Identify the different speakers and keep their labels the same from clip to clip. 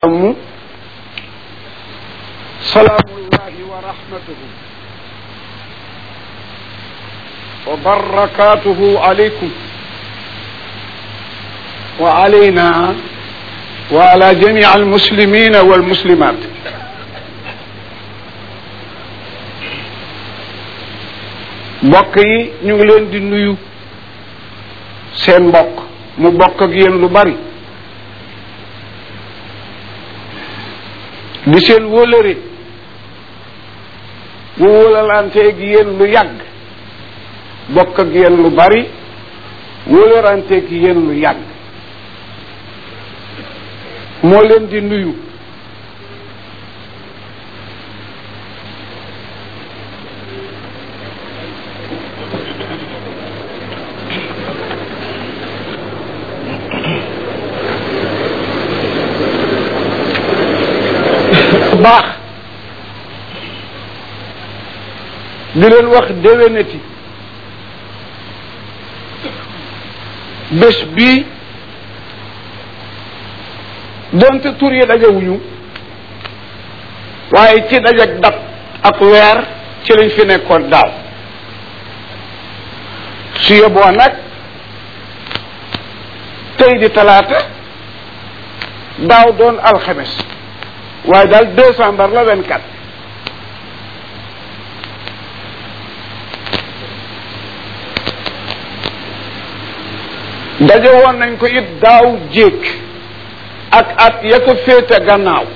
Speaker 1: mu salaamullahi wa rahmatuhu wa barakatuhu alaykum wa alayna wa ala jamii almuslimina walmuslimat mbokk yi ñu ngi leen di nuyu seen mbokk mu bokk ak yéen lu bari di seen wóolëre mu wóolalanteeg yéen lu yàgg bokk ak yéen lu bari wóolalanteeg yéen lu yàgg moo leen di nuyu baax di leen wax déwénati bés bii donte tur yi dajewuñu waaye ci dajak dat ak weer ci lañ fi nekkoon daaw su yeboo nag tey di talaata daaw doon alxames waaye daal décembre la vingt quatre daje woon nañ ko it daaw jéeg ak at ya ko féete gannaaw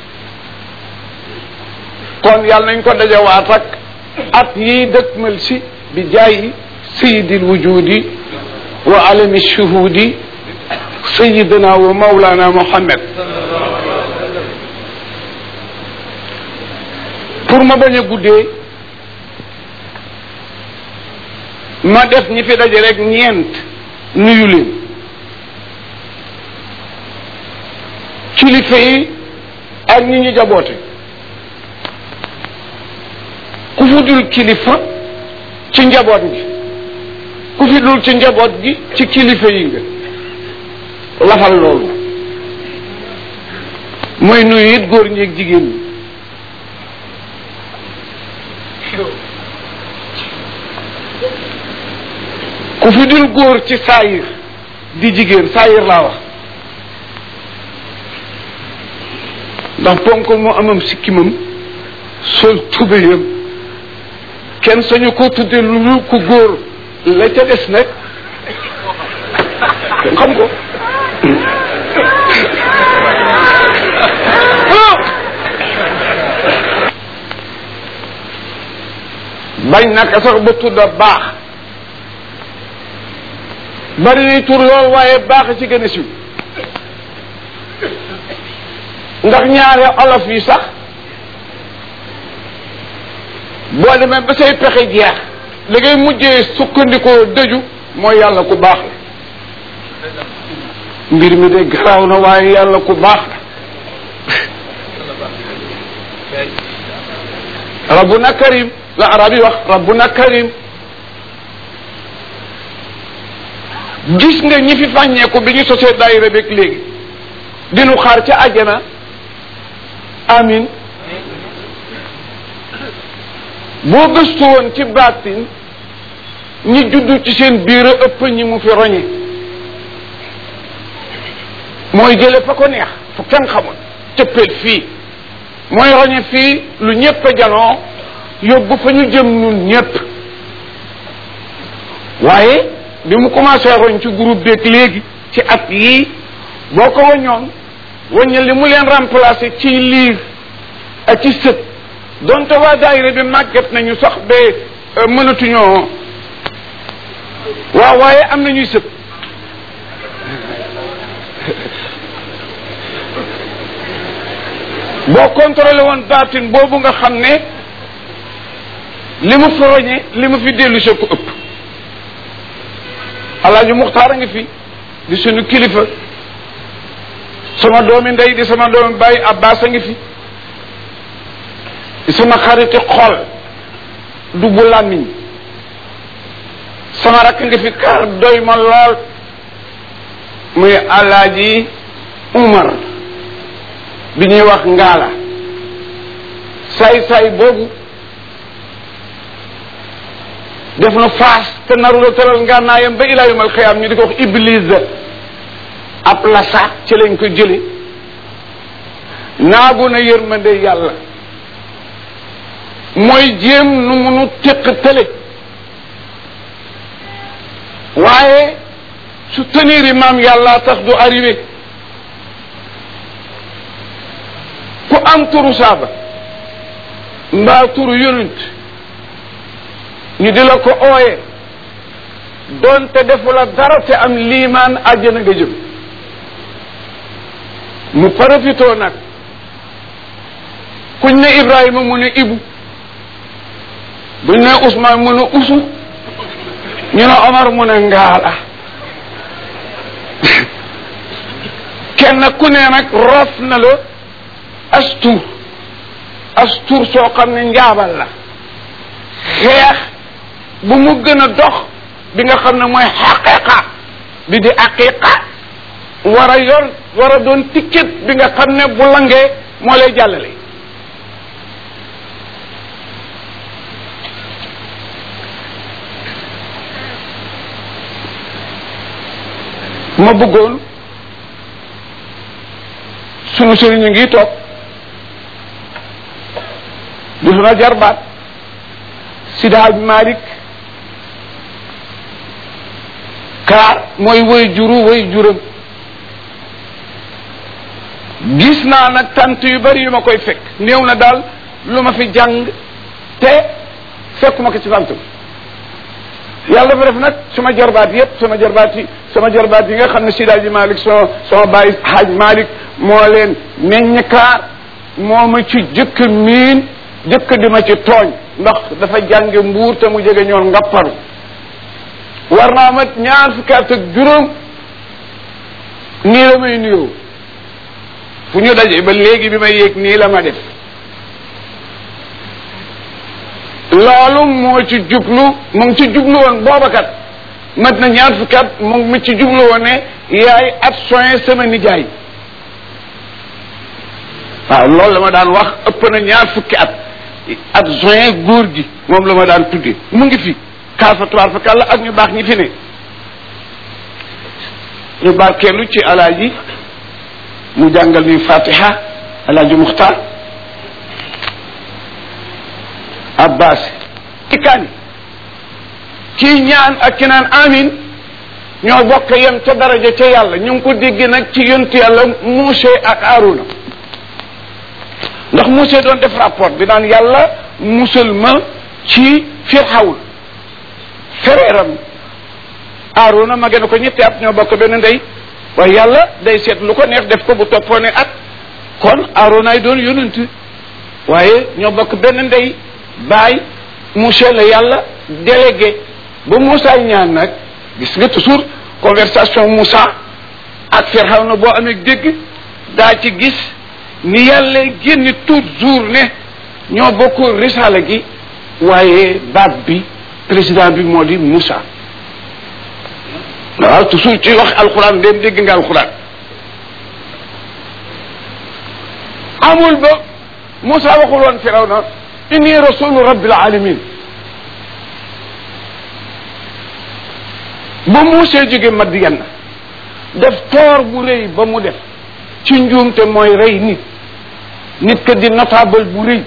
Speaker 1: kon yàlla nañ ko dajewaat ak at yiy dëkkmal si bi jaayi sayidil wujudi wa alami shuhudi sayidina wa mawlana muhammad pour ma bañ a guddee ma def ñi fi daje rek ñeent nuyu leen kilifa yi ak ñi ñu jaboote ku fi dul kilifa ci njaboot gi ku fi dul ci njaboot gi ci kilifa yi nga lafal loolu mooy nuyu it góor ñi ak jigéen ñi ku fi dul góor ci saayir di jigéen saayir laa wax ndax ponkal moo amam sikkimam sol tubéyam kenn sañu ko tudde lu lu ku góor la ca des nag kenn xam ko bañ naka sax ba tudda baax bari nay tur lool waaye baax ci gën a siw ndax ñaare olof yi sax boo demee ba say pexe jeex li ngay mujjee sukkandikoo dëju mooy yàlla ku baax la mbir mi de garaaw na waaye yàlla ku baax la rabbuna karim la arab yi wax rabbuna karim gis nga ñi fi fàññeeku bi ñu sosee daayira beeg léegi dinu xaar ca àjjana amin boo gëstu woon ci baatin ñi juddu ci seen biir a ëpp ñi mu fi roñe mooy jële fa ko neex fu kenn xamul cëppeel fii mooy roñe fii lu ñépp a janoo yóbbu fa ñu jëm nun ñépp waaye bi mu commencé roñ ci groupe beeg léegi ci at yii boo ko waññoon waññe li mu leen remplacé ci liir ak ci sët donte waa daayira bi màgget nañu sax ba mënatuñoo waaw waaye am nañuy sët boo contrôlé woon baatin boobu nga xam ne li mu fi roñe li mu fi dellu ko ëpp alaaji muxtaar a ngi fi di suñu kilifa sama doomi ndey di sama doomi bàyyi abbas a ngi fi di sama xariti xol du bu làmmiñ sama rakk nga fi kar doy ma lool muy alaaji umar bi ñuy wax ngaala saay-saay boobu def na faas te naru la tëral ngànnaayam ba ilaa yawmal xiyaam ñu di ko wax iblis ab lasa ci lañ ko jële naagu na yërmande yàlla mooy jéem nu munu téq tële waaye su tenir yi maam yàlla tax du arrivé ku am turu saaba mbaa turu yonent ñu di la ko ooye doonte defu la dara te am liimaan àjjana nga jëm mu profitoo nag kuñ ne Ibrahima mu ne Ibu buñ ne Ousmane mu ne Usu ñu ne Omar mu ne Ngaala kenn ku ne nag roof na la astur astur soo xam ne njaabal la xeex bu mu gën a dox bi nga xam ne mooy xaqiqa bi di aqiqa war a yor war a doon ticket bi nga xam ne bu langee moo lay jàllale ma bëggoon sunu sëriñ ngi toog di suna jarbaat Sidi Hadj Malick kaar mooy woy juru woy juram gis naa nag tant yu bari yu ma koy fekk néew na daal lu ma fi jàng te fekkuma ko ci tant bi yàlla dafa def nag sama jarbaat yépp sama jarbaat yi sama jarbaat yi nga xam ne Sidi Hadj Malick sama sama baay Hadj Malick moo leen meññ kaar moo ma ci jëkk miin jëkk di ma ci tooñ ndax dafa jànge mbuur te mu jege ñoon ngapparu war naa mat ñaar fukki at ak juróom nii la may nuyoo fu ñu daje ba léegi bi may yéeg nii la ma def loolu moo ci jublu mu ngi ci jublu woon boobakat mat na ñaar fukki at mu ngi ci jublu woon ne yaay at soin sama nijaay waaw loolu la ma daan wax ëpp na ñaar fukki at at juin góor gi moom la ma daan tudde mu ngi fi kaasa tubaar fa kàlla ak ñu baax ñi fi ne ñu barkeelu ci alaaji mu jàngal ni fatiha alaaji muxtaar abbas ikkaani kii ñaan ak ki naan amin ñoo bokk yem ca daraja ca yàlla ñu ngi ko dégg nag ci yontu yàlla Muuse ak Aruna ndax Muuse doon def rapport bi naan yàlla musal ma ci Firawna fereeram Aruna ma gën ko ñetti at ñoo bokk benn ndey waaye yàlla day seet lu ko neex def ko bu toppoone at kon Aruna ay doon yonent waaye ñoo bokk benn ndey baay Muuse la yàlla délégué ba Moussa ñaan nag gis nga toujours conversation Moussa ak Firawna boo amee dégg daa ci gis ni yàlla génn toujours ne ñoo bokk risala gi waaye baat bi président bi moo di Moussa waaw toujours ci wax alxuraan dem dégg nga alxuraan amul ba Moussa waxul woon Firawna inni rasulu rabbil alamin ba muusee jóge Madiyan def toor bu rëy ba mu def ci njuumte mooy rey nit nit ka di notable bu rëy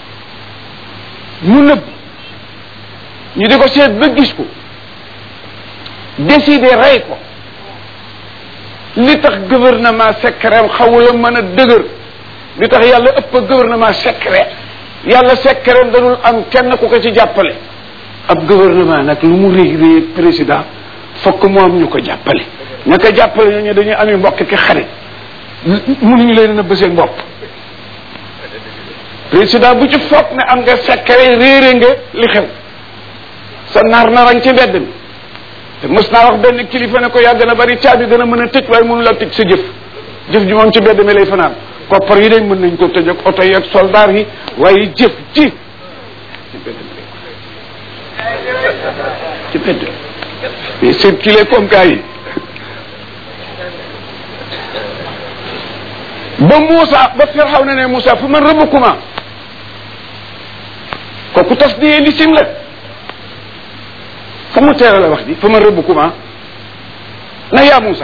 Speaker 1: mu nëbb ñu di ko seet ba gis ko décider rey ko li tax gouvernement secret xawula mën a dëgër li tax yàlla ëpp gouvernement secret yàlla secret dadul am kenn ku ko ci jàppale ab gouvernement nag lu mu rëy rëy président fokk mu am ñu ko jàppale ña ko jàppale ñooñu dañuy ami mbokk ki xarit mënuñu leen a bësee bopp président bu ci foog ne am nga secret réere nga li xew sa nar narang ci mbedd mi te mos naa wax benn kilifa ne ko yaa gën a bari caabi gën a mën a tëj waaye mënu la tëj sa jëf jëf ji moom ci mbedd mi lay fanaan koppar yi dañ mën nañ ko tëj ak oto yi ak soldaar yi waaye jëf ji ci mbedd mi lay ci mbedd mais circuler comme gars yi ba Moussa ba Firxaw na ne Moussa fu man rabbukuma kooku tas di li sim la fu mu teera la wax ji fu man rabbukuma na yaa Moussa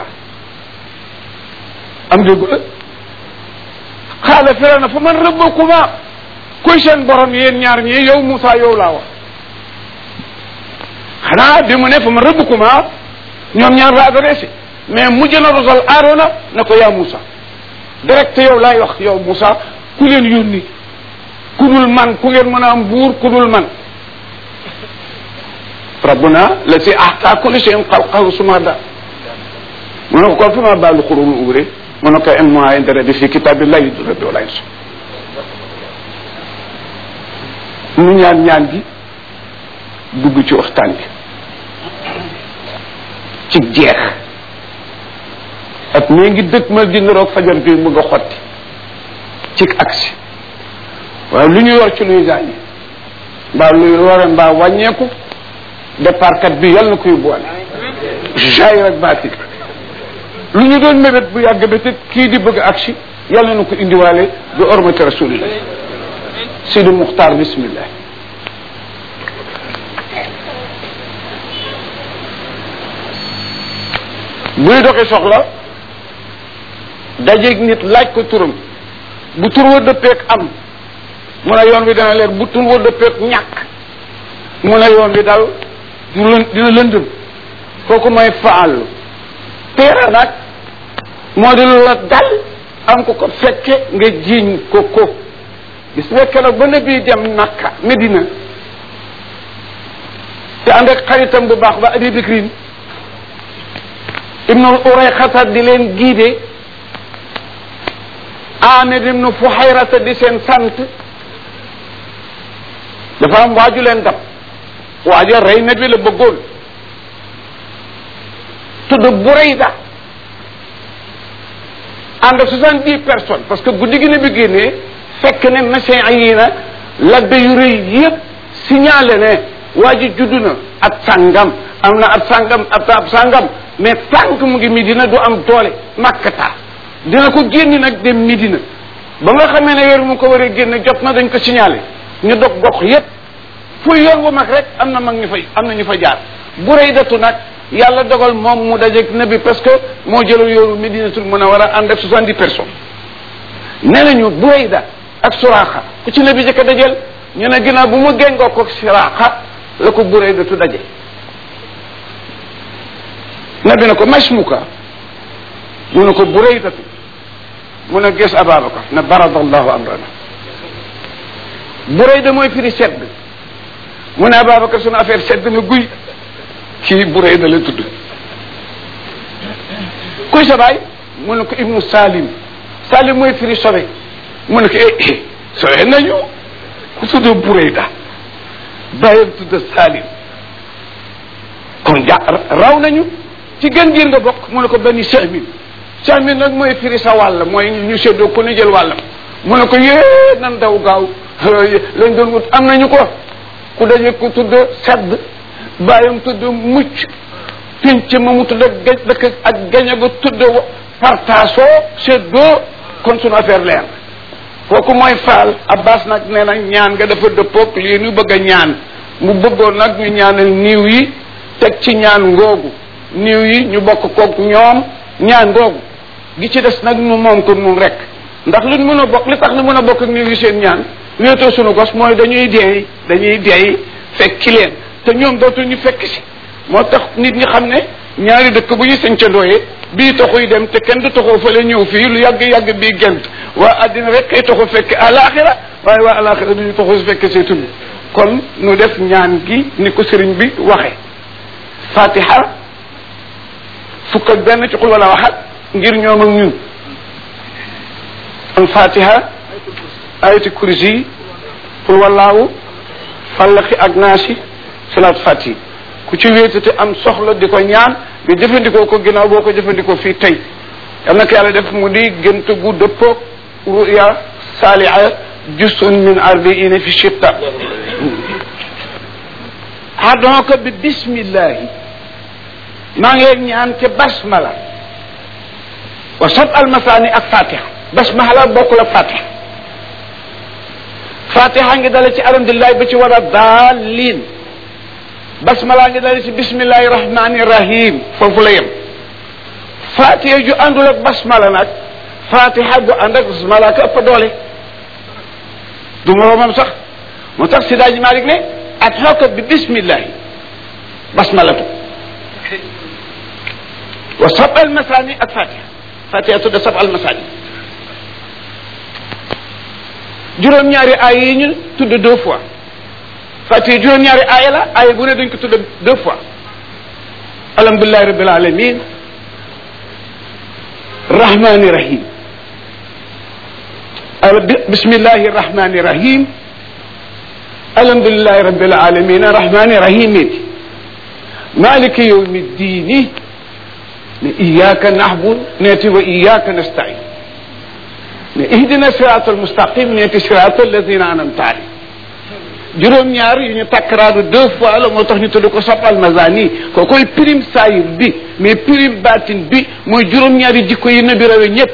Speaker 1: am déggu la xaala fira na fa man rabbukuma kuy seen borom yéen ñaar ñii yow Moussa yow laa wax xanaa bi mu ne fa man rabbukuma ñoom ñaar la adressé mais mujj na rosal Aarona na ko yaa Moussa direct yow laay wax yow Moussa ku leen yónni ku dul man ku ngeen mën a am buur ku dul man rabbuna la si ahta kulli shay'in xalqahu sumada mu ne ko kon fa ma baalu xurul uure mu ne ko en mois intérêt bi fi kitabillahi du rabbi wala insa nu ñaan ñaan gi dugg ci waxtaan bi ci jeex ak mi ngi dëkk ma di niroog fajar bi bëgg a xotti ci aksi waaye lu ñu yor ci luy gaañi mbaa luy wara mbaa wàññeeku départ kat bi yàlla na koy boole jaay rek baati lu ñu doon mébét bu yàgg ba te kii di bëgg aksi yàlla na ko indiwaale bi ormati rasulillah Sidi Muxtaar bismillah buy doxi soxla dajeeg nit laaj ko turam bu tur wa dëppeek am mu ne yoon wi dana leer bu tur wa dëppeek ñàkk mu ne yoon wi daal dina dina lëndëm kooku mooy faalu teera nag moo di lu la dal am ko ko fekke nga jiiñ ko ko gis nga keroog ba nabi dem Makka Medina te ànd ak xaritam bu baax ba Abi Bikrin ibnul Urayxata di leen giide Amir ibnu Fuhayrata di seen sant dafa am waaju leen dab waaja rey na bi la bëggoon tudd Burayda ànd ak soixante dix personnes parce que guddi gi ne bi génnee fekk ne médecin yi na labbe yu rëy yëpp signalé ne waa ji juddu na at sàngam am na at sàngam at ab sàngam mais tànk mu ngi Medina du am doole makkata dina ko génn nag dem Medina ba nga xamee ne weer mu ko waree génn jot na dañ ko signalé ñu dog gox yépp fu yoon bu mag rek am na mag ñu fay am na ñu fa jaar bu rëy datu nag yàlla dogal moom mu dajeeg nabi parce que moo jëlal yoonu Medinatul Munawwara ànd ak soixante dix personnes nee nañu bu rëy da ak suraaxa ku ci nabi jëkk a dajeel ñu ne ginnaaw bu mu géngoo ko suraaxa la ko bu rëy datu daje nabi ne ko masmuka mu ne ko bu rëy datu mu ne gis Ababacar ne baradallahu amrana bu rëy da mooy firi sedd mu ne Ababacar sunu affaire sedd na guy kii bu rëy da la tudd kuy sa baay mu ne ko ibnu Salim Salim mooy firi sobe mu ne ko eh sobe nañu ku tudd bu rëy da bàyyam tudd Salim kon ja raw nañu ci gën giir nga bokk mu ne ko benn sahmin sahmin nag mooy firi sa wàll mooy ñu séddoo ku ne jël wàllam mu ne ko yée nan daw gaaw lañ doon wut am nañu ko ku daje ku tudd sedd bàyyam tudd mucc pinc ma mu tudd gaj dëkk ak gañe gu tudd partaasoo séddoo kon sunu affaire leer kooku mooy faal abbas nag nee na ñaan nga dafa dëppoog lii nu bëgg a ñaan mu bëggoon nag ñu ñaanal niiw yi teg ci ñaan ngoogu niiw yi ñu bokk koog ñoom ñaan ngoogu gi ci des nag nu moom ko nun rek ndax lu mën a bokk li tax nu mën a bokk ak niiw yi seen ñaan wéetoo sunu gos mooy dañuy deey dañuy deey fekki leen te ñoom dootu ñu fekk si moo tax nit ñi xam ne ñaari dëkk bu ñu sañcandooyee bii taxuy dem te kenn du taxoo fële ñëw fii lu yàgg yàgg bii gent waa àddina rek kay taxu fekk alaxira waaye waa alaxira duñu taxu fekk see tund kon nu def ñaan gi ni ko sëriñ bi waxe fatiha fukk ak benn ci xul wala waxat ngir ñoom ak ñun al fatiha ayati kursi xul walaawu fallaxi ak naasi salaat fati ku ci wéetate am soxla di ko ñaan nga jëfandikoo ko ginnaaw boo ko jëfandikoo fii tey yal na ko yàlla def mu di gënt gu dëppoog ruya saaliha jusun min arbiina fi shitta adonka bi bismillahi maa ngi ñaan te basmala wa sab almasani ak fatiha basmala bokk la fatiha fatiha ngi dale ci alhamdulilah ba ci war a daalin basmala ngi dale ci bismillahi rahmani rahim foofu la yem fatiha ju àndul ak basmala nag fatiha bu ànd ak basmala ka ëpp doole du moroomam sax moo tax sidaaji malik ne at xookat bi bismillahi basmalatu wa sab al masani ak fatiha fatiha tudda sab al masani juróom-ñaari aay yi ñu tudd deux fois fatiha juróom-ñaari aaya la aaya bu ne dañ ko tudd deux fois alhamdulilahi rabbil alamin rahmani rahim bismillahi rahmani rahim alhamdulilahi rabbil alamin rahmani rahim iti maliki yawmi ddini ne iyaka nahbud neeti wa iyaka nastain ne ihdina sirata almustaqim neeti sirata alladina anamta alayhim juróom-ñaar yu ñu takkaraadu deux fois la moo tax ñu tudd ko soppal mazani ko koy prime sayir bi mais prime batin bi mooy juróom-ñaari jikko yi nabi rawe ñëpp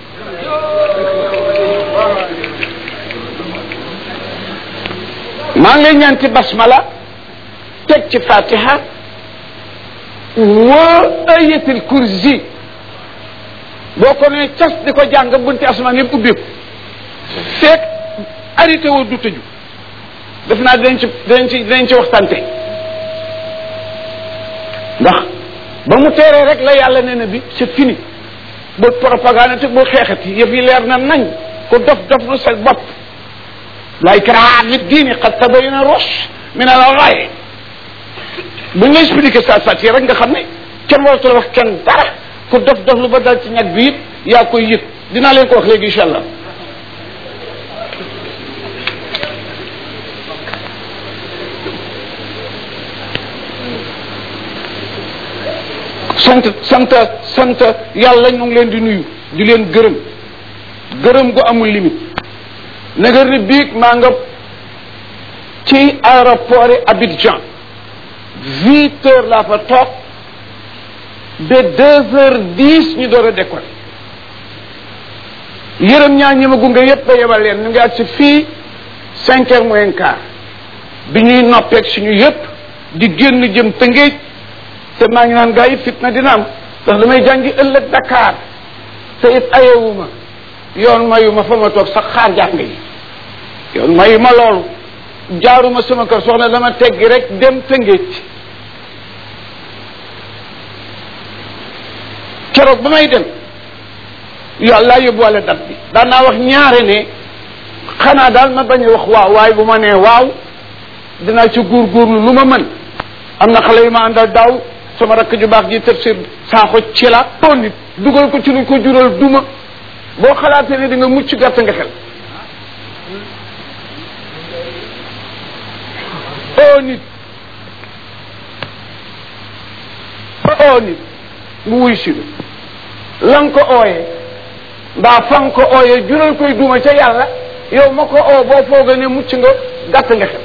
Speaker 1: maa ngi lay ñaan ci basmala teg ci fatiha wa ayatul kursi boo ko nee cas di ko jàng bunti asmaan yëpp ubbeeku fekk arrêté woo du tëju def naa dinañ ci dinañ ci dinañ ci waxtante ndax ba mu teeree rek la yàlla nee na bi c'est fini bu propagande te bu xeexati yëf yi leer na nañ ko dof dof lu sa bopp la ikraha fi diini qad tabayyana rushd min al-ghayy bu ñu la expliqué saa saa rek nga xam ne kenn waratul wax kenn dara ku dof dof lu ba dal ci ñag bi it yaa koy yëg dinaa leen ko wax léegi incha allah sant sant sant yàlla ñu ngi leen di nuyu di leen gërëm gërëm gu amul limite naga ni biig maa nga ci aéroport yi Abidjan huit heures laa fa toog ba deux heures dix ñu door a décoller yërëm ñaa ñi ma gunge yépp ba yebal leen ñu ngi ak si fii cinq heures moins quart bi ñuy noppeeg suñu yépp di génn jëm Tëngéej te maa ngi naan gaa yi fitna dina am ndax damay jàngi ëllëg Dakar te it ayewuma yoon mayuma fa ma toog sax xaar jàng yi yoon mayuma loolu jaaruma sama kër soxna dama teggi rek dem Tëngéej keroog ba may dem yàlla yóbbuwale dat bi daan naa wax ñaare ne xanaa daal ma bañ a wax waaw waaye bu ma nee waaw dinaa ci góorgóorlu lu ma mën am na xale yu ma àndal daaw sama rakk ju baax ji tafsir saaxo ci la oo nit dugal ko ci lu ko jural duma boo xalaatee ne di nga mucc gàtt nga xel oo nit oo nit mu wuy si la nga ko ooyee mbaa fa nga ko ooyee jural koy duma ca yàlla yow ma ko oo boo fooga ne mucc nga gàtt nga xel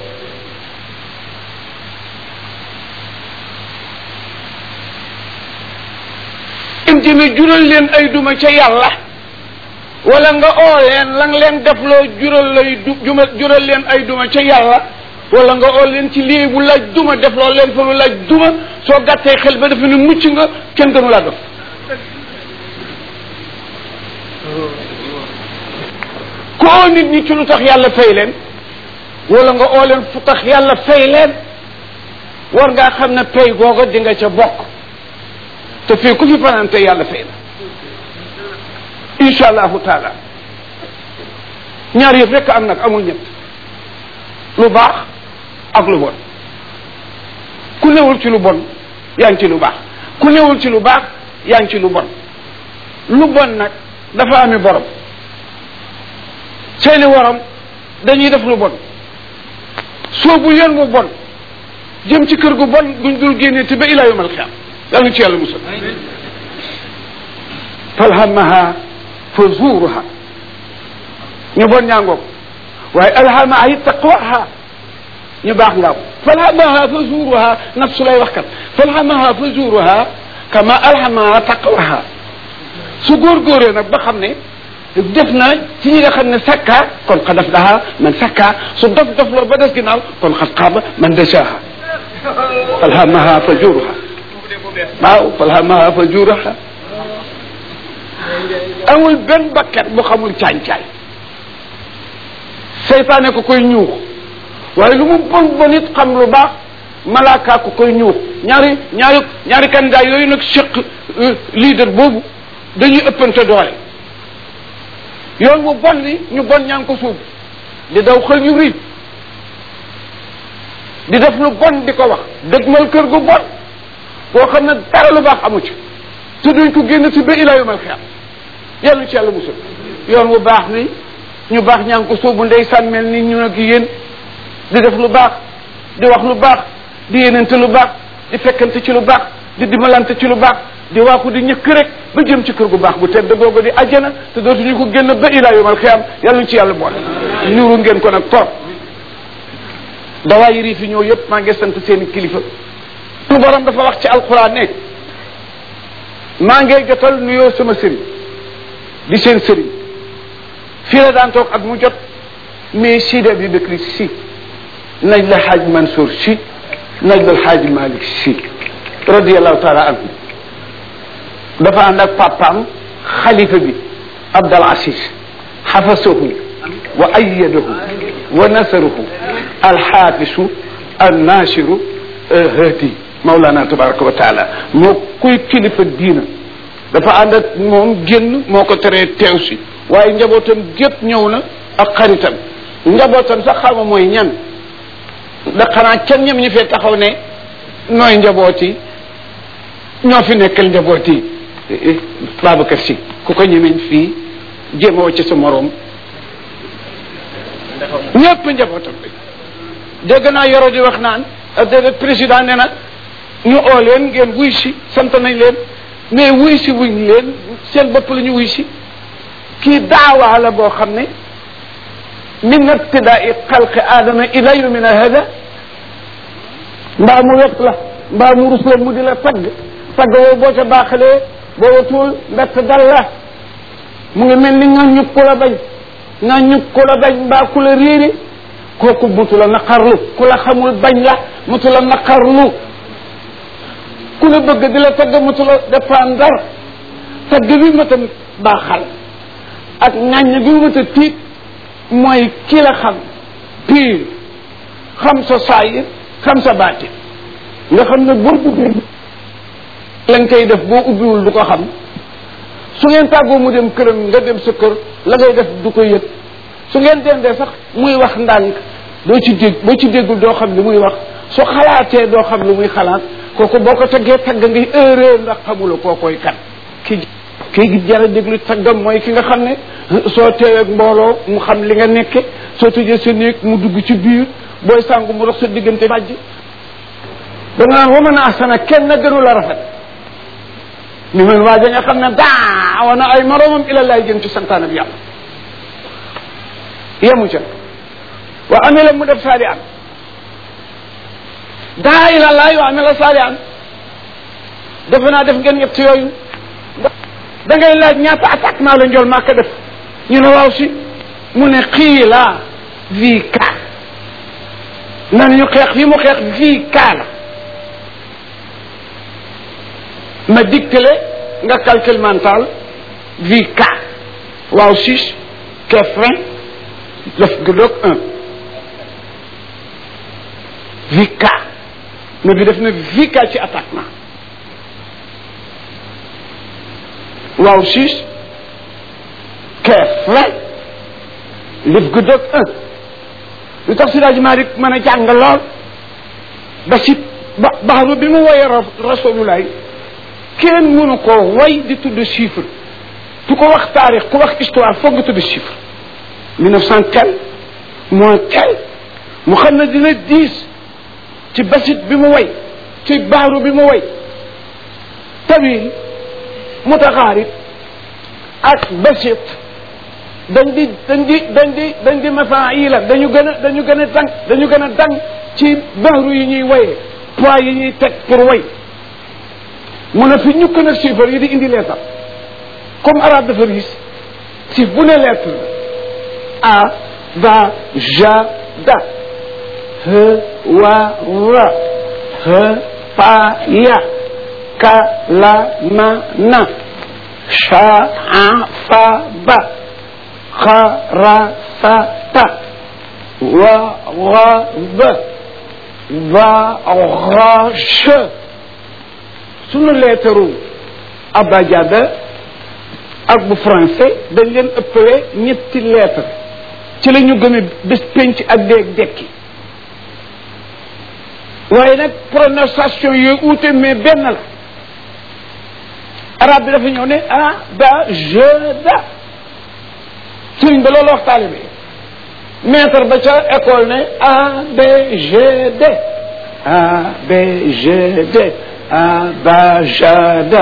Speaker 1: intime jural leen ay duma ca yàlla wala nga oo leen la nga leen defloo jural lay du juma jural leen ay duma ca yàlla wala nga oo leen ci lii bu laaj duma defloo leen fa lu laaj duma soo gàttee xel ba defe ne mucc nga kenn gënu laa def ku oo nit ñi ci lu tax yàlla fay leen wala nga oo leen fu tax yàlla fay leen war ngaa xam ne pay googa di nga ca bokk te fii ku fi fanante yàlla fay la incha allahu taala ñaar yëf rekk am nag amul ñett lu baax ak lu bon ku newul ci lu bon yaa ngi ci lu baax ku newul ci lu baax yaa ngi ci lu bon lu bon nag dafa ami borom seeni waram dañuy def lu bon soobu yoon bu bon jëm ci kër gu bon guñ dul génnee te ba ilaa yawmal qiyaama yàlla ci yàlla musal falhamaha fuzuruha ñu bon ñaangoog waaye alhamaha it taqwaha ñu baax ngaaw falhamaha fuzuruha nafsu lay wax kat falhamaha fuzuruha kama alhamaha taqwaha su góorgóoree nag ba xam ne def na ci ñi nga xam ne sakka kon xad aflaha man sakka su dof dof loo ba des ginnaaw kon xad xaaba man dashaha falhamaha fajuraha waaw falhamaha fajuraha amul benn bakkat bu xamul caañ-caañ seytaane ko koy ñuux waaye lu mu bon bon it xam lu baax malaaka ko koy ñuux ñaari ñaari ñaari candidat yooyu nag sëq leader boobu dañuy ëppante doole yoon bu bon li ñu bon ñaa ngi ko suub di daw xël yu riib di def lu bon di ko wax dëgmal kër gu bon koo xam ne dara lu baax amu ci te duñ ko génn si ba ila yomal xiyam yàlla ci yàlla musul yoon bu baax ni ñu baax ñaa ngi ko suubu ndeysaan mel ni ñu nag yéen di def lu baax di wax lu baax di yéenante lu baax di fekkante ci lu baax di dimbalante ci lu baax di waaxu di ñëkk rek ba jëm ci kër gu baax bu tedd googu di ajjana te dootuñu ko génn ba ilaa yomal xiyam yàlla ñu ci yàlla boole niru ngeen ko nag torop dawaa yi fi ñëw yëpp maa ngi sant seeni kilifa su borom dafa wax ci alquran ne maa ngi jotal nuyoo sama sëriñ di seen sëriñ fii la daan toog ak mu jot mais Sidi Abi Bakri si nañ la xaaj Mansour si nañ la xaaj Malick si radiallahu taala anhu dafa ànd ak papaam xalifa bi Abdal Aziz xafasahu wa ayadahu wa nasaruhu alxaafisu annasiru hadi Mawlana tabaraka wa taala moo kuy kilifa diina dafa ànd ak moom génn moo ko teree teew si waaye njabootam gépp ñëw na ak xaritam njabootam sax xama mooy ñan da xanaa kenn ñem ñi fee taxaw ne nooy njaboot yi ñoo fi nekkal njaboot yi Babacar Si ku ko ñemeñ fii jéem a wacc sa moroom ñëpp njabootam bi dégg naa yoro di wax naan déedéet président nee na ñu oo leen ngeen wuy si sant nañ leen mais wuy si wuñ leen seen bopp la ñu wuy si kii daawaa la boo xam ne min ibtidaai xalqi aadama ila yawmina hada mbaa mu wet la mbaa mu rus la mu di la tagg tagg woo boo ca baaxalee boo watul mbett dal la mu ngi mel ni nga ñub ku la bañ nga ñub ku la bañ mbaa ku la réeri kooku mutu la naqarlu ku la xamul bañ la mutu la naqarlu ku la bëgg di la tagg mutu la dépendre tagg bi ma tam baaxal ak ŋàññ bi ma ta tiit mooy ki la xam pire xam sa saayir xam sa baati nga xam ne boo duggee lañ koy def boo ubbiwul du ko xam su ngeen tàggoo mu dem këram nga dem sa kër la ngay def du ko yëg su ngeen dendee sax muy wax ndànk doo ci dégg boo ci déggul doo xam li muy wax su xalaatee doo xam lu muy xalaat kooku boo ko taggee tagg ngay erreur ndax xamula koo koy kan ki kii jara déglu taggam mooy ki nga xam ne soo teewee ak mbooloo mu xam li nga nekke soo tëjee sa néeg mu dugg ci biir booy sàngu mu dox sa diggante bàjj da nga naan waman ahsana kenn gënu la rafet mi man waaja nga xam ne daawa na ay moroomam ila laay jëm ci santaane bi yàlla yemu ca wa amila mu def saali an daa ila laay wa amila saali an defe naa def ngeen ñett yooyu da ngay laaj ñaata attaquement la njool maa ko def ñu ne waaw si mu ne xiila vi ka nan ñu xeex fi mu xeex vi ka la ma dictele nga calcul mental vi ka waaw six kef vingt def gëdoog un vi ka na bi def na vi ka ci attaquement waaw six keef vingt lif gëdëg un lu tax si daaji Malik mën a jàng lool ba si ba baxaru bi mu woyee rasulullah kenn mënu ko way di tudd chiffre ku ko wax taarix ku wax histoire foog nga tudd chiffre mille neuf cent tel moins tel mu xam ne dina diis ci basit bi mu way ci baaru bi mu way tawil mutaxaarib ak basit dañ di dañ di dañ di dañ di mafaila dañu gën a dañu gën a dang dañu gën a dang ci baaru yi ñuy waye poids yi ñuy teg pour way mu ne fi ñukk nag chiffre yi di indi leetar comme arabe dafa riis actif bu ne lettre a va ja da he wa ra he pa ya ka la ma na sha a fa ba xa ra sa ta wa wa ba va ra che sunu leetaru abajada ak bu français dañ leen ëppale ñetti lettre ci la ñu gëme bés penc ak déeg dekki waaye nag prononciation yooyu uute mais benn la arab bi dafa ñëw ne ah ba je da sëriñ ba loolu wax taalibe maître ba ca école ne a b g d a b g d a ba ja da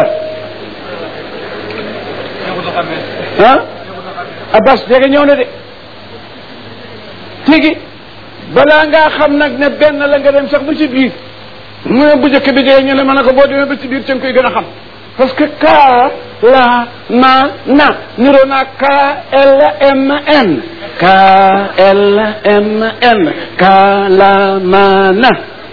Speaker 1: ah abbas dégg ñëw na de tigi balaa ngaa xam nag ne benn la nga dem sax ba ci biir mu ne bu njëkk bi dee ñu ne ma ne ko boo demee ba ci biir ca nga koy gën a xam parce que K la ma na niroo naa K L M N K L M N K la ma na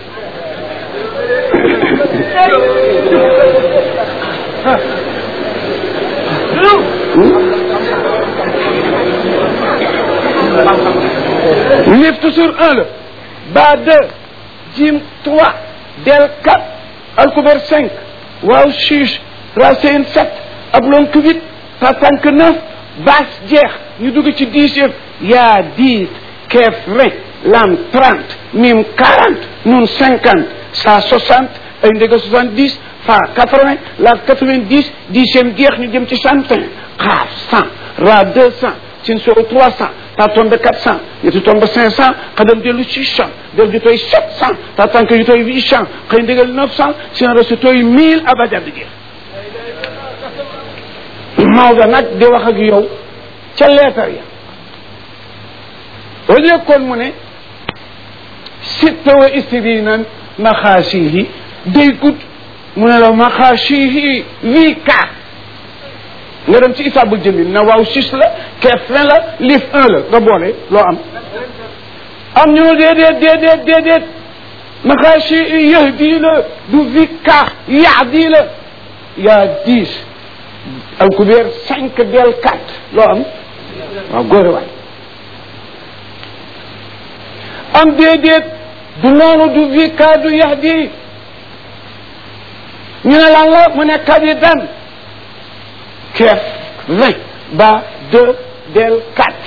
Speaker 1: lift sur un la ba deux jim trois del quatre alkuber cinq waaw six racine sept ablonk huit tatank neuf bas jeex ñu dugg ci dixième yaa dix kef vingt lam trente mim quarante nun cinquante sa soixante ay ndega soixante dix fa quatre vingt la quatre vingt dix dixième jeex ñu jëm ci cent un xaaf cent ra deux cent sin soro trois cent ta tombe quatre cent yetu tombe cinq cent xadam dellu six cent del ju toy sept cent ta tànk yu toy huit cent xëy ndigal neuf cent sin resu toy mille abajad jeex Maodo nag di wax ak yow ca leetar ya au lieu kon mu ne sitta wa istirina maxaasihi day gudd mu ne la maxaasihi huit quatre nga dem ci isaabul jëmil na waaw six la keef vingt la liif un la nga boole loo am am ñu ne déedéet déedéet déedéet maxaasihi yahdi la du huit quatre yahdi la yaa dix alkubeer cinq del quatre loo am waaw góore waay am déedéet du noonu du vi ka du yahdi ñu ne lan la mu ne kabidan keef vingt ba deux del quatre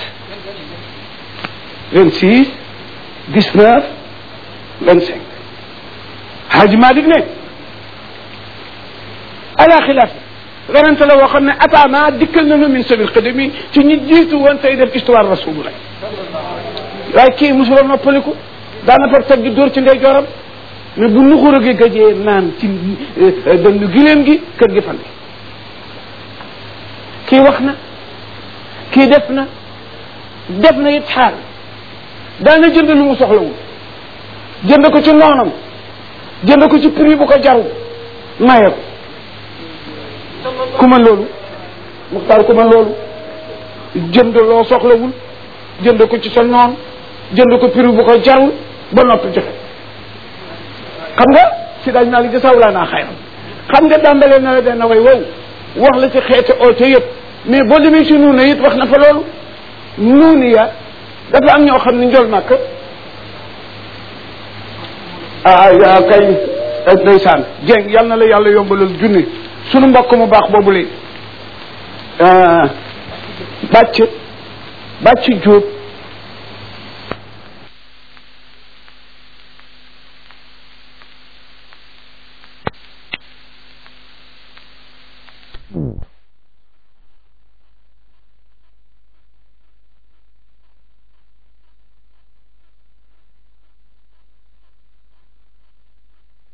Speaker 1: vingt six dix neuf vingt cinq Haji Malik ne ala xilaaf werante la woo xam ne ataana dikkal nañu min sabil xadami ci ñi jiitu woon tey def histoire rasulullah waaye kii mosuloo noppaliku daana far teg gi dóor ci ndey joram mais bu nuxura gi gëjee naan ci dënnu giléem gi kër gi fan kii wax na kii def na def na it xaal daana jënd lu mu soxlawul jënd ko ci noonam jënd ko ci prix bu ko jarul maye ko ku man loolu muxtaar ku man loolu jënd loo soxlawul jënd ko ci sa noon jënd ko prix bu ko jarul ba noppi joxe xam nga si daaj naa li jasawulaa naa xayram xam nga dàmbalee na la benn way wow wax la ci xeeti oote yëpp mais boo demee si nuuna it wax na fa loolu nuuni ya dafa am ñoo xam ne njol màkk ah yaa kay ndeysaan jeng yal na la yàlla yombalal junni sunu mbokk mu baax boobu le bàcc bàcc jóob